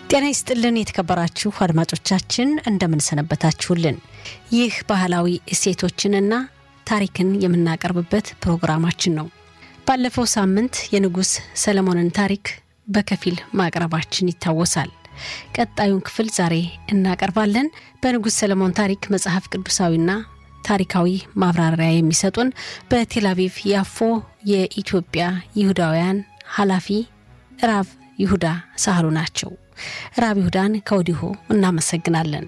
ጤና ይስጥልን የተከበራችሁ አድማጮቻችን እንደምንሰነበታችሁልን። ይህ ባህላዊ እሴቶችንና ታሪክን የምናቀርብበት ፕሮግራማችን ነው። ባለፈው ሳምንት የንጉሥ ሰለሞንን ታሪክ በከፊል ማቅረባችን ይታወሳል። ቀጣዩን ክፍል ዛሬ እናቀርባለን። በንጉሥ ሰለሞን ታሪክ መጽሐፍ ቅዱሳዊና ታሪካዊ ማብራሪያ የሚሰጡን በቴል አቪቭ ያፎ የኢትዮጵያ ይሁዳውያን ኃላፊ ራብ ይሁዳ ሳህሉ ናቸው። ራብ ይሁዳን ከወዲሁ እናመሰግናለን።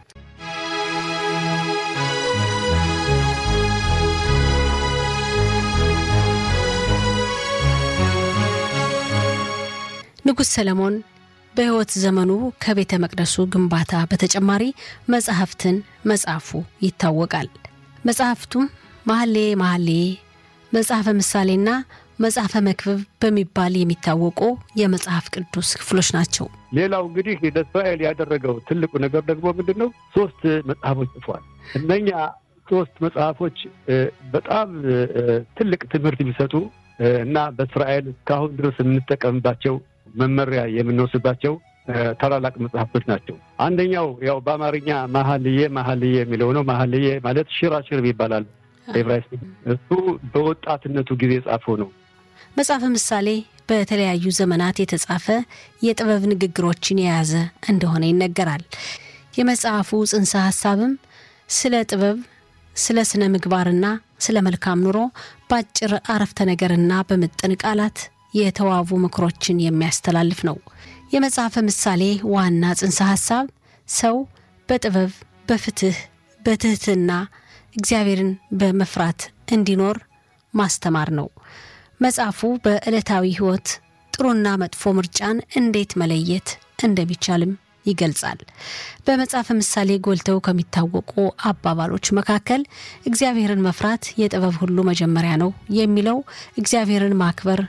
ንጉሥ ሰለሞን በሕይወት ዘመኑ ከቤተ መቅደሱ ግንባታ በተጨማሪ መጽሐፍትን መጻፉ ይታወቃል። መጽሐፍቱም መሐሌ መሐሌ፣ መጽሐፈ ምሳሌና መጽሐፈ መክብብ በሚባል የሚታወቁ የመጽሐፍ ቅዱስ ክፍሎች ናቸው። ሌላው እንግዲህ ለእስራኤል ያደረገው ትልቁ ነገር ደግሞ ምንድን ነው? ሶስት መጽሐፎች ጽፏል። እነኛ ሶስት መጽሐፎች በጣም ትልቅ ትምህርት የሚሰጡ እና በእስራኤል እስካሁን ድረስ የምንጠቀምባቸው መመሪያ የምንወስድባቸው ታላላቅ መጽሐፍቶች ናቸው። አንደኛው ያው በአማርኛ መሐልዬ መሐልዬ የሚለው ነው። መሐልዬ ማለት ሽራሽር ይባላል ኤብራይስጥ። እሱ በወጣትነቱ ጊዜ የጻፈው ነው። መጽሐፈ ምሳሌ በተለያዩ ዘመናት የተጻፈ የጥበብ ንግግሮችን የያዘ እንደሆነ ይነገራል። የመጽሐፉ ጽንሰ ሐሳብም ስለ ጥበብ፣ ስለ ስነ ምግባርና ስለ መልካም ኑሮ በአጭር አረፍተ ነገርና በምጥን ቃላት የተዋቡ ምክሮችን የሚያስተላልፍ ነው። የመጽሐፈ ምሳሌ ዋና ጽንሰ ሐሳብ ሰው በጥበብ በፍትህ፣ በትህትና እግዚአብሔርን በመፍራት እንዲኖር ማስተማር ነው። መጽሐፉ በዕለታዊ ሕይወት ጥሩና መጥፎ ምርጫን እንዴት መለየት እንደሚቻልም ይገልጻል። በመጽሐፈ ምሳሌ ጎልተው ከሚታወቁ አባባሎች መካከል እግዚአብሔርን መፍራት የጥበብ ሁሉ መጀመሪያ ነው የሚለው እግዚአብሔርን ማክበር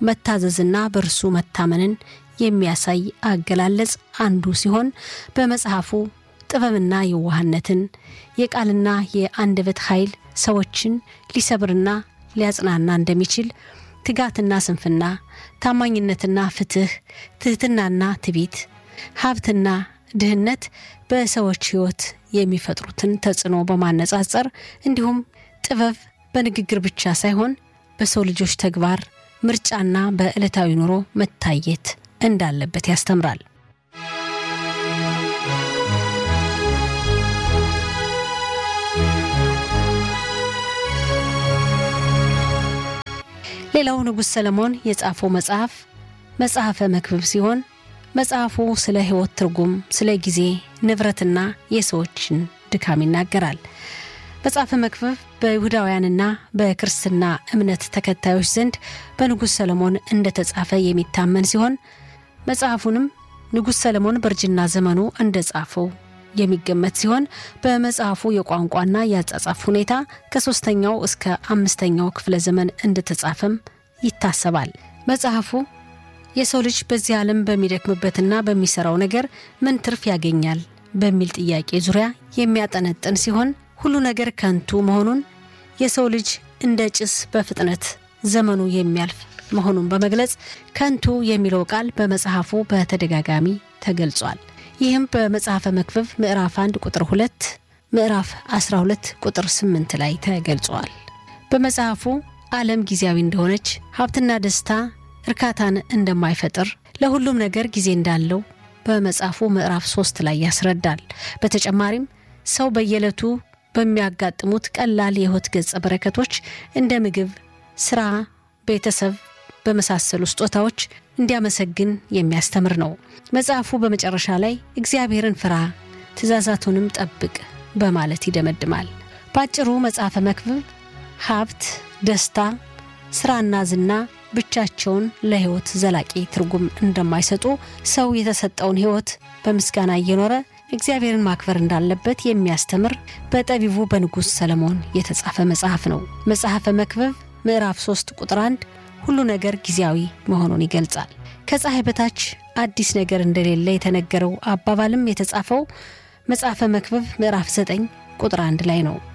መታዘዝና በእርሱ መታመንን የሚያሳይ አገላለጽ አንዱ ሲሆን በመጽሐፉ ጥበብና የዋህነትን የቃልና የአንደበት ኃይል ሰዎችን ሊሰብርና ሊያጽናና እንደሚችል ትጋትና ስንፍና፣ ታማኝነትና ፍትህ፣ ትህትናና ትቢት፣ ሀብትና ድህነት በሰዎች ሕይወት የሚፈጥሩትን ተጽዕኖ በማነጻጸር እንዲሁም ጥበብ በንግግር ብቻ ሳይሆን በሰው ልጆች ተግባር ምርጫና በዕለታዊ ኑሮ መታየት እንዳለበት ያስተምራል። ሌላው ንጉሥ ሰለሞን የጻፈው መጽሐፍ መጽሐፈ መክብብ ሲሆን መጽሐፉ ስለ ሕይወት ትርጉም፣ ስለ ጊዜ፣ ንብረትና የሰዎችን ድካም ይናገራል። መጽሐፈ መክብብ በይሁዳውያንና በክርስትና እምነት ተከታዮች ዘንድ በንጉሥ ሰለሞን እንደተጻፈ የሚታመን ሲሆን መጽሐፉንም ንጉሥ ሰለሞን በእርጅና ዘመኑ እንደጻፈው የሚገመት ሲሆን በመጽሐፉ የቋንቋና የአጻጻፍ ሁኔታ ከሦስተኛው እስከ አምስተኛው ክፍለ ዘመን እንደተጻፈም ይታሰባል። መጽሐፉ የሰው ልጅ በዚህ ዓለም በሚደክምበትና በሚሰራው ነገር ምን ትርፍ ያገኛል በሚል ጥያቄ ዙሪያ የሚያጠነጥን ሲሆን ሁሉ ነገር ከንቱ መሆኑን የሰው ልጅ እንደ ጭስ በፍጥነት ዘመኑ የሚያልፍ መሆኑን በመግለጽ ከንቱ የሚለው ቃል በመጽሐፉ በተደጋጋሚ ተገልጿል። ይህም በመጽሐፈ መክብብ ምዕራፍ 1 ቁጥር 2፣ ምዕራፍ 12 ቁጥር 8 ላይ ተገልጿል። በመጽሐፉ ዓለም ጊዜያዊ እንደሆነች፣ ሀብትና ደስታ እርካታን እንደማይፈጥር፣ ለሁሉም ነገር ጊዜ እንዳለው በመጽሐፉ ምዕራፍ 3 ላይ ያስረዳል። በተጨማሪም ሰው በየዕለቱ በሚያጋጥሙት ቀላል የሕይወት ገጸ በረከቶች እንደ ምግብ፣ ስራ፣ ቤተሰብ በመሳሰሉ ስጦታዎች እንዲያመሰግን የሚያስተምር ነው። መጽሐፉ በመጨረሻ ላይ እግዚአብሔርን ፍራ፣ ትእዛዛቱንም ጠብቅ በማለት ይደመድማል። በአጭሩ መጽሐፈ መክብብ ሀብት፣ ደስታ፣ ስራና ዝና ብቻቸውን ለሕይወት ዘላቂ ትርጉም እንደማይሰጡ ሰው የተሰጠውን ሕይወት በምስጋና እየኖረ እግዚአብሔርን ማክበር እንዳለበት የሚያስተምር በጠቢቡ በንጉሥ ሰለሞን የተጻፈ መጽሐፍ ነው። መጽሐፈ መክብብ ምዕራፍ 3 ቁጥር 1 ሁሉ ነገር ጊዜያዊ መሆኑን ይገልጻል። ከፀሐይ በታች አዲስ ነገር እንደሌለ የተነገረው አባባልም የተጻፈው መጽሐፈ መክብብ ምዕራፍ 9 ቁጥር 1 ላይ ነው።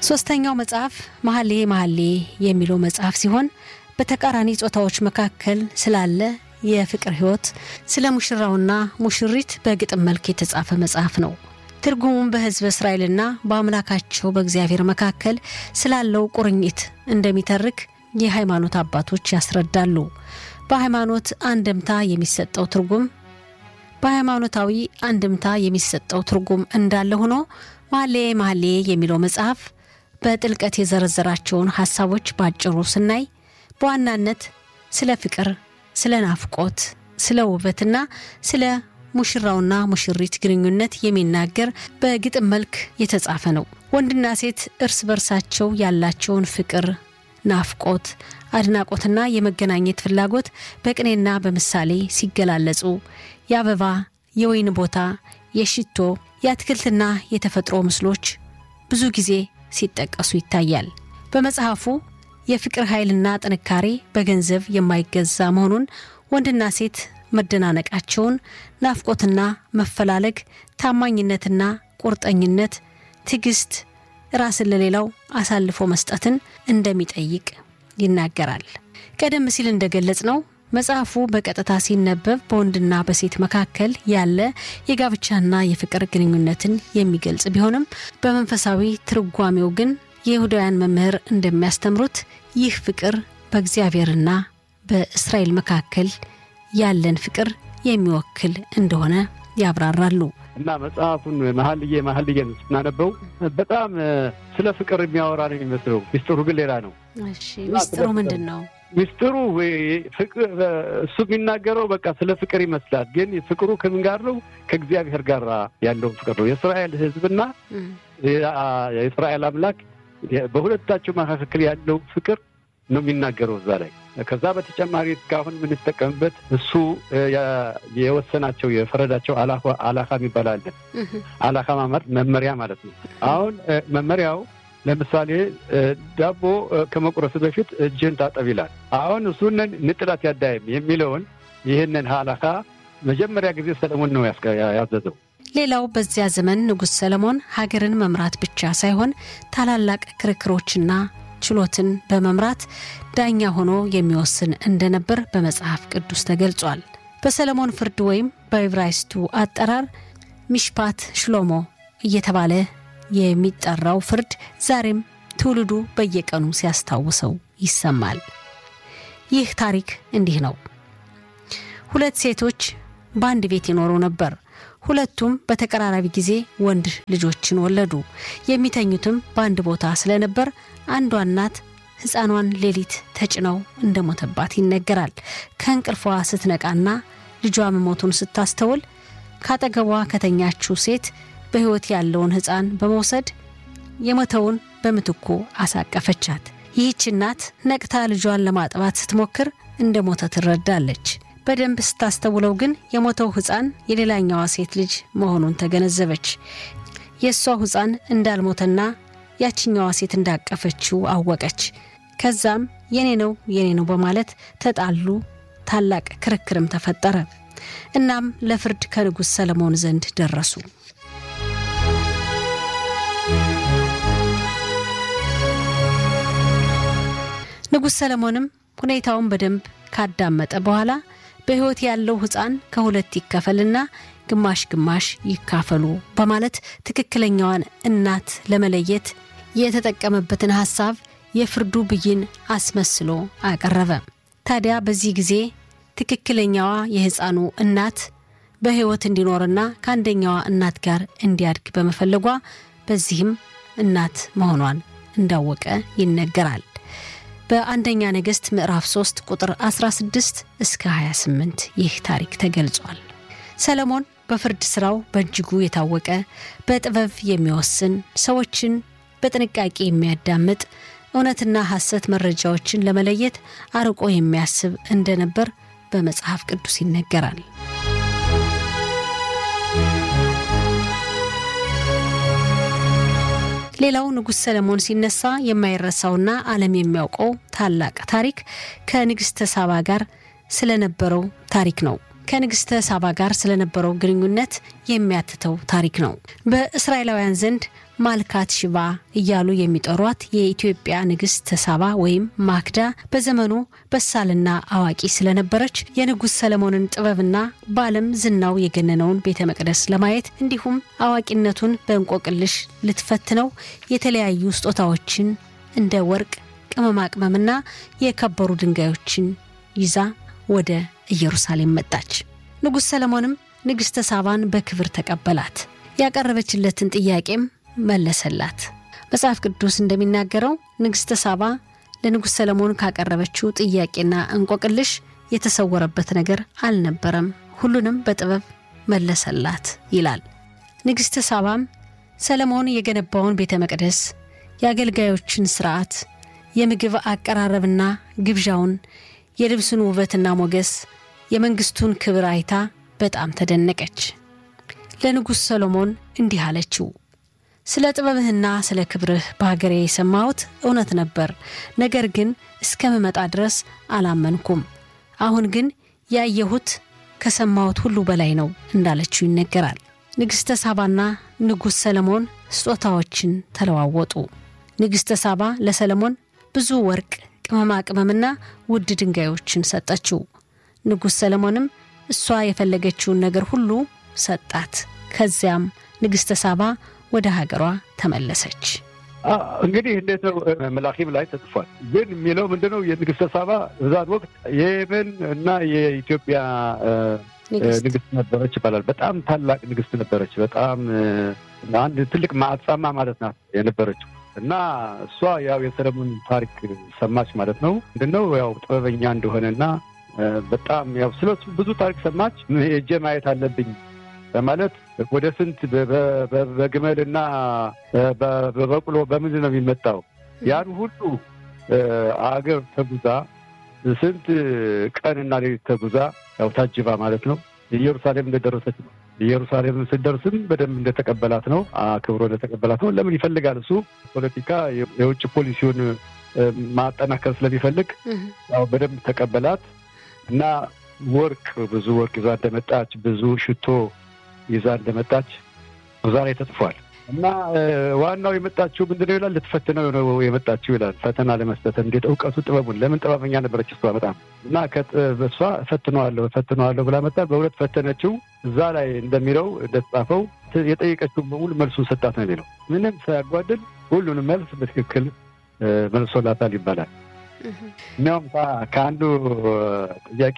ሶስተኛው መጽሐፍ መሀሌ መሀሌ የሚለው መጽሐፍ ሲሆን በተቃራኒ ጾታዎች መካከል ስላለ የፍቅር ሕይወት ስለ ሙሽራውና ሙሽሪት በግጥም መልክ የተጻፈ መጽሐፍ ነው። ትርጉሙም በሕዝበ እስራኤልና በአምላካቸው በእግዚአብሔር መካከል ስላለው ቁርኝት እንደሚተርክ የሃይማኖት አባቶች ያስረዳሉ። በሃይማኖት አንድምታ የሚሰጠው ትርጉም በሃይማኖታዊ አንድምታ የሚሰጠው ትርጉም እንዳለ ሆኖ መሀሌ መሀሌ የሚለው መጽሐፍ በጥልቀት የዘረዘራቸውን ሀሳቦች ባጭሩ ስናይ በዋናነት ስለ ፍቅር፣ ስለ ናፍቆት፣ ስለ ውበትና ስለ ሙሽራውና ሙሽሪት ግንኙነት የሚናገር በግጥም መልክ የተጻፈ ነው። ወንድና ሴት እርስ በርሳቸው ያላቸውን ፍቅር፣ ናፍቆት፣ አድናቆትና የመገናኘት ፍላጎት በቅኔና በምሳሌ ሲገላለጹ የአበባ፣ የወይን ቦታ፣ የሽቶ፣ የአትክልትና የተፈጥሮ ምስሎች ብዙ ጊዜ ሲጠቀሱ ይታያል። በመጽሐፉ የፍቅር ኃይልና ጥንካሬ በገንዘብ የማይገዛ መሆኑን ወንድና ሴት መደናነቃቸውን፣ ናፍቆትና መፈላለግ፣ ታማኝነትና ቁርጠኝነት፣ ትዕግስት፣ ራስን ለሌላው አሳልፎ መስጠትን እንደሚጠይቅ ይናገራል። ቀደም ሲል እንደገለጽ ነው መጽሐፉ በቀጥታ ሲነበብ በወንድና በሴት መካከል ያለ የጋብቻና የፍቅር ግንኙነትን የሚገልጽ ቢሆንም በመንፈሳዊ ትርጓሜው ግን የይሁዳውያን መምህር እንደሚያስተምሩት ይህ ፍቅር በእግዚአብሔርና በእስራኤል መካከል ያለን ፍቅር የሚወክል እንደሆነ ያብራራሉ። እና መጽሐፉን መሀልዬ መሀልዬን ስናነበው በጣም ስለ ፍቅር የሚያወራ ነው የሚመስለው። ሚስጥሩ ግን ሌላ ነው። እሺ ሚስጥሩ ምንድን ነው? ሚስጥሩ እሱ የሚናገረው በቃ ስለ ፍቅር ይመስላል። ግን ፍቅሩ ከምን ጋር ነው? ከእግዚአብሔር ጋር ያለውን ፍቅር ነው። የእስራኤል ሕዝብና የእስራኤል አምላክ በሁለታቸው መካከል ያለው ፍቅር ነው የሚናገረው እዛ ላይ። ከዛ በተጨማሪ እስካሁን የምንጠቀምበት እሱ የወሰናቸው የፈረዳቸው አላካ የሚባል አለ። አላካ ማለት መመሪያ ማለት ነው። አሁን መመሪያው ለምሳሌ ዳቦ ከመቁረስ በፊት እጅህን ታጠብ ይላል። አሁን እሱንን ንጥላት ያዳይም የሚለውን ይህንን አላካ መጀመሪያ ጊዜ ሰለሞን ነው ያዘዘው። ሌላው በዚያ ዘመን ንጉሥ ሰለሞን ሀገርን መምራት ብቻ ሳይሆን ታላላቅ ክርክሮችና ችሎትን በመምራት ዳኛ ሆኖ የሚወስን እንደነበር በመጽሐፍ ቅዱስ ተገልጿል። በሰለሞን ፍርድ ወይም በዕብራይስጡ አጠራር ሚሽፓት ሽሎሞ እየተባለ የሚጠራው ፍርድ ዛሬም ትውልዱ በየቀኑ ሲያስታውሰው ይሰማል። ይህ ታሪክ እንዲህ ነው። ሁለት ሴቶች በአንድ ቤት ይኖሩ ነበር። ሁለቱም በተቀራራቢ ጊዜ ወንድ ልጆችን ወለዱ። የሚተኙትም በአንድ ቦታ ስለነበር አንዷ እናት ሕፃኗን ሌሊት ተጭነው እንደሞተባት ይነገራል። ከእንቅልፏ ስትነቃና ልጇ መሞቱን ስታስተውል ካጠገቧ ከተኛችው ሴት በሕይወት ያለውን ሕፃን በመውሰድ የሞተውን በምትኩ አሳቀፈቻት። ይህች እናት ነቅታ ልጇን ለማጥባት ስትሞክር እንደ ሞተ ትረዳለች። በደንብ ስታስተውለው ግን የሞተው ሕፃን የሌላኛዋ ሴት ልጅ መሆኑን ተገነዘበች። የእሷ ሕፃን እንዳልሞተና ያችኛዋ ሴት እንዳቀፈችው አወቀች። ከዛም የኔ ነው የኔ ነው በማለት ተጣሉ። ታላቅ ክርክርም ተፈጠረ። እናም ለፍርድ ከንጉሥ ሰለሞን ዘንድ ደረሱ። ንጉሥ ሰለሞንም ሁኔታውን በደንብ ካዳመጠ በኋላ በሕይወት ያለው ሕፃን ከሁለት ይከፈልና ግማሽ ግማሽ ይካፈሉ በማለት ትክክለኛዋን እናት ለመለየት የተጠቀመበትን ሐሳብ የፍርዱ ብይን አስመስሎ አቀረበ። ታዲያ በዚህ ጊዜ ትክክለኛዋ የሕፃኑ እናት በሕይወት እንዲኖርና ከአንደኛዋ እናት ጋር እንዲያድግ በመፈለጓ በዚህም እናት መሆኗን እንዳወቀ ይነገራል። በአንደኛ ነገሥት ምዕራፍ 3 ቁጥር 16 እስከ 28 ይህ ታሪክ ተገልጿል። ሰለሞን በፍርድ ሥራው በእጅጉ የታወቀ በጥበብ የሚወስን ሰዎችን በጥንቃቄ የሚያዳምጥ እውነትና ሐሰት መረጃዎችን ለመለየት አርቆ የሚያስብ እንደነበር በመጽሐፍ ቅዱስ ይነገራል። ሌላው ንጉሥ ሰለሞን ሲነሳ የማይረሳውና ዓለም የሚያውቀው ታላቅ ታሪክ ከንግሥተ ሳባ ጋር ስለነበረው ታሪክ ነው። ከንግሥተ ሳባ ጋር ስለነበረው ግንኙነት የሚያትተው ታሪክ ነው። በእስራኤላውያን ዘንድ ማልካት ሽባ እያሉ የሚጠሯት የኢትዮጵያ ንግሥት ሳባ ወይም ማክዳ በዘመኑ በሳልና አዋቂ ስለነበረች የንጉሥ ሰለሞንን ጥበብና በዓለም ዝናው የገነነውን ቤተ መቅደስ ለማየት እንዲሁም አዋቂነቱን በእንቆቅልሽ ልትፈትነው የተለያዩ ስጦታዎችን እንደ ወርቅ፣ ቅመማ ቅመምና የከበሩ ድንጋዮችን ይዛ ወደ ኢየሩሳሌም መጣች። ንጉሥ ሰለሞንም ንግሥተ ሳባን በክብር ተቀበላት። ያቀረበችለትን ጥያቄም መለሰላት። መጽሐፍ ቅዱስ እንደሚናገረው ንግሥተ ሳባ ለንጉሥ ሰለሞን ካቀረበችው ጥያቄና እንቆቅልሽ የተሰወረበት ነገር አልነበረም፣ ሁሉንም በጥበብ መለሰላት ይላል። ንግሥተ ሳባም ሰለሞን የገነባውን ቤተ መቅደስ፣ የአገልጋዮችን ሥርዓት፣ የምግብ አቀራረብና ግብዣውን፣ የልብሱን ውበትና ሞገስ፣ የመንግሥቱን ክብር አይታ በጣም ተደነቀች። ለንጉሥ ሰሎሞን እንዲህ አለችው። ስለ ጥበብህና ስለ ክብርህ በሀገሬ የሰማሁት እውነት ነበር፣ ነገር ግን እስከምመጣ ድረስ አላመንኩም። አሁን ግን ያየሁት ከሰማሁት ሁሉ በላይ ነው እንዳለችው ይነገራል። ንግሥተ ሳባና ንጉሥ ሰለሞን ስጦታዎችን ተለዋወጡ። ንግሥተ ሳባ ለሰለሞን ብዙ ወርቅ፣ ቅመማ ቅመምና ውድ ድንጋዮችን ሰጠችው። ንጉሥ ሰለሞንም እሷ የፈለገችውን ነገር ሁሉ ሰጣት። ከዚያም ንግሥተ ሳባ ወደ ሀገሯ ተመለሰች። እንግዲህ እንዴት ነው መላኪም ላይ ተጽፏል። ግን የሚለው ምንድነው የንግሥተ ሳባ በዛን ወቅት የየመን እና የኢትዮጵያ ንግሥት ነበረች ይባላል። በጣም ታላቅ ንግሥት ነበረች። በጣም አንድ ትልቅ ማዕጻማ ማለት ናት የነበረችው እና እሷ ያው የሰለሞን ታሪክ ሰማች ማለት ነው። ምንድነው ያው ጥበበኛ እንደሆነና በጣም ያው ስለሱ ብዙ ታሪክ ሰማች። ሄጄ ማየት አለብኝ በማለት ወደ ስንት በግመል እና በበቅሎ በምንድን ነው የሚመጣው ያን ሁሉ አገር ተጉዛ ስንት ቀንና ሌሊት ተጉዛ ያው ታጅባ ማለት ነው ኢየሩሳሌም እንደደረሰች ነው። ኢየሩሳሌም ስደርስም በደንብ እንደተቀበላት ነው፣ አክብሮ እንደተቀበላት ነው። ለምን ይፈልጋል እሱ ፖለቲካ የውጭ ፖሊሲውን ማጠናከር ስለሚፈልግ ያው በደንብ ተቀበላት እና ወርቅ ብዙ ወርቅ ይዛ እንደመጣች ብዙ ሽቶ ይዛ እንደመጣች እዛ ላይ ተጽፏል። እና ዋናው የመጣችው ምንድን ነው ይላል፣ ልትፈትነው ነው የመጣችው ይላል። ፈተና ለመስጠት እንዴት እውቀቱ ጥበቡን ለምን ጥበበኛ ነበረች እሷ በጣም እና እሷ እፈትነዋለሁ እፈትነዋለሁ ብላ መጣ። በሁለት ፈተነችው። እዛ ላይ እንደሚለው እንደተጻፈው የጠየቀችውን በሙሉ መልሱን ሰጣት ነው የሚለው። ምንም ሳያጓድል ሁሉንም መልስ በትክክል መልሶላታል ይባላል። እኒያውም ከአንዱ ጥያቄ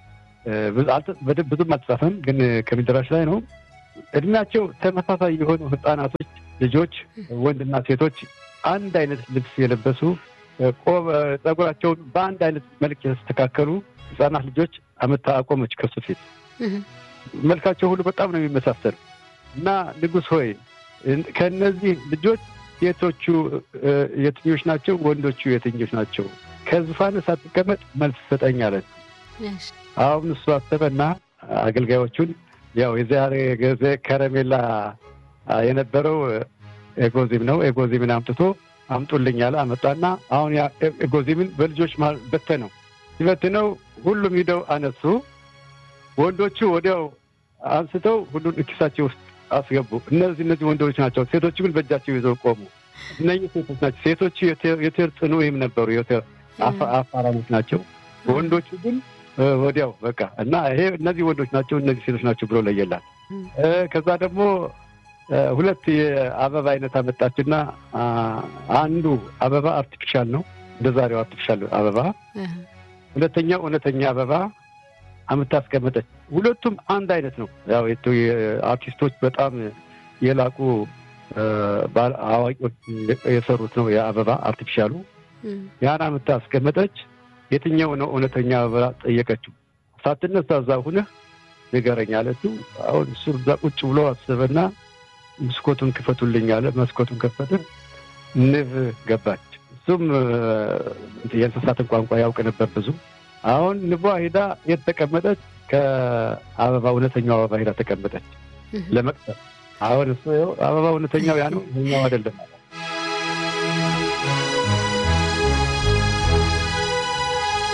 ብዙም አልተጻፈም፣ ግን ከሚደራሽ ላይ ነው እድሜያቸው ተመሳሳይ የሆኑ ህጻናቶች ልጆች ወንድና ሴቶች አንድ አይነት ልብስ የለበሱ ጸጉራቸውን በአንድ አይነት መልክ የተስተካከሉ ህጻናት ልጆች አመታ አቆመች ከሱ ፊት። መልካቸው ሁሉ በጣም ነው የሚመሳሰሉ እና ንጉሥ ሆይ ከእነዚህ ልጆች ሴቶቹ የትኞች ናቸው? ወንዶቹ የትኞች ናቸው? ከዙፋን ሳትቀመጥ መልስ ሰጠኝ አለት። አሁን እሱ አሰበና አገልጋዮቹን ያው የዛሬ ጊዜ ከረሜላ የነበረው ኤጎዚም ነው። ኤጎዚምን አምጥቶ አምጡልኝ አለ። አመጣና አሁን ያ ኤጎዚምን በልጆች መሀል በተነው። ሲበትነው ሁሉም ሂደው አነሱ። ወንዶቹ ወዲያው አንስተው ሁሉን ኪሳቸው ውስጥ አስገቡ። እነዚህ እነዚህ ወንዶች ናቸው። ሴቶቹ ግን በእጃቸው ይዘው ቆሙ። እነዚህ ሴቶች ናቸው። ሴቶቹ የቴር ጽኑ ወይም ነበሩ የቴር አፋራሞች ናቸው። ወንዶቹ ግን ወዲያው በቃ እና ይሄ እነዚህ ወንዶች ናቸው፣ እነዚህ ሴቶች ናቸው ብሎ ለየላት። ከዛ ደግሞ ሁለት የአበባ አይነት አመጣችና አንዱ አበባ አርቲፊሻል ነው፣ እንደ ዛሬው አርቲፊሻል አበባ፣ ሁለተኛው እውነተኛ አበባ አምታ አስቀመጠች። ሁለቱም አንድ አይነት ነው። ያው አርቲስቶች በጣም የላቁ አዋቂዎች የሰሩት ነው የአበባ አርቲፊሻሉ። ያን አምታ አስቀመጠች። የትኛው ነው እውነተኛ አበባ ጠየቀችው። ሳትነሳ እዛ ሁነህ ንገረኝ አለችው። አሁን እሱ እዛ ቁጭ ብሎ አሰበና መስኮቱን ክፈቱልኝ አለ። መስኮቱን ከፈተ። ንብ ገባች። እሱም የእንስሳትን ቋንቋ ያውቅ ነበር ብዙ። አሁን ንቧ ሂዳ የት ተቀመጠች? ከአበባ እውነተኛው አበባ ሂዳ ተቀመጠች ለመቅሰር። አሁን እሱ አበባ እውነተኛው ያ ነው፣ ይኸኛው አይደለም።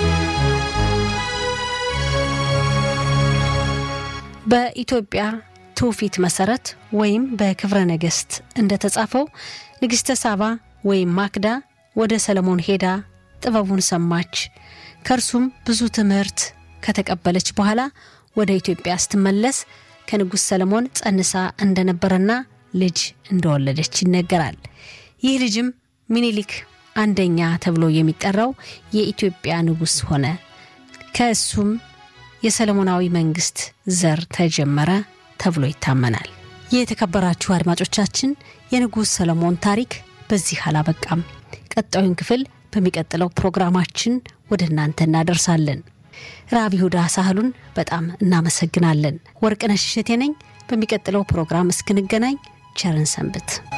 በኢትዮጵያ ትውፊት መሰረት ወይም በክብረ ነገሥት እንደተጻፈው ንግሥተ ሳባ ወይም ማክዳ ወደ ሰለሞን ሄዳ ጥበቡን ሰማች። ከእርሱም ብዙ ትምህርት ከተቀበለች በኋላ ወደ ኢትዮጵያ ስትመለስ ከንጉሥ ሰለሞን ጸንሳ እንደነበረና ልጅ እንደወለደች ይነገራል። ይህ ልጅም ሚኒሊክ አንደኛ ተብሎ የሚጠራው የኢትዮጵያ ንጉሥ ሆነ። ከእሱም የሰለሞናዊ መንግስት ዘር ተጀመረ ተብሎ ይታመናል። የተከበራችሁ አድማጮቻችን የንጉሥ ሰለሞን ታሪክ በዚህ አላበቃም። ቀጣዩን ክፍል በሚቀጥለው ፕሮግራማችን ወደ እናንተ እናደርሳለን። ራብ ይሁዳ ሳህሉን በጣም እናመሰግናለን። ወርቅነሽ እሸቴ ነኝ። በሚቀጥለው ፕሮግራም እስክንገናኝ ቸርን ሰንብት።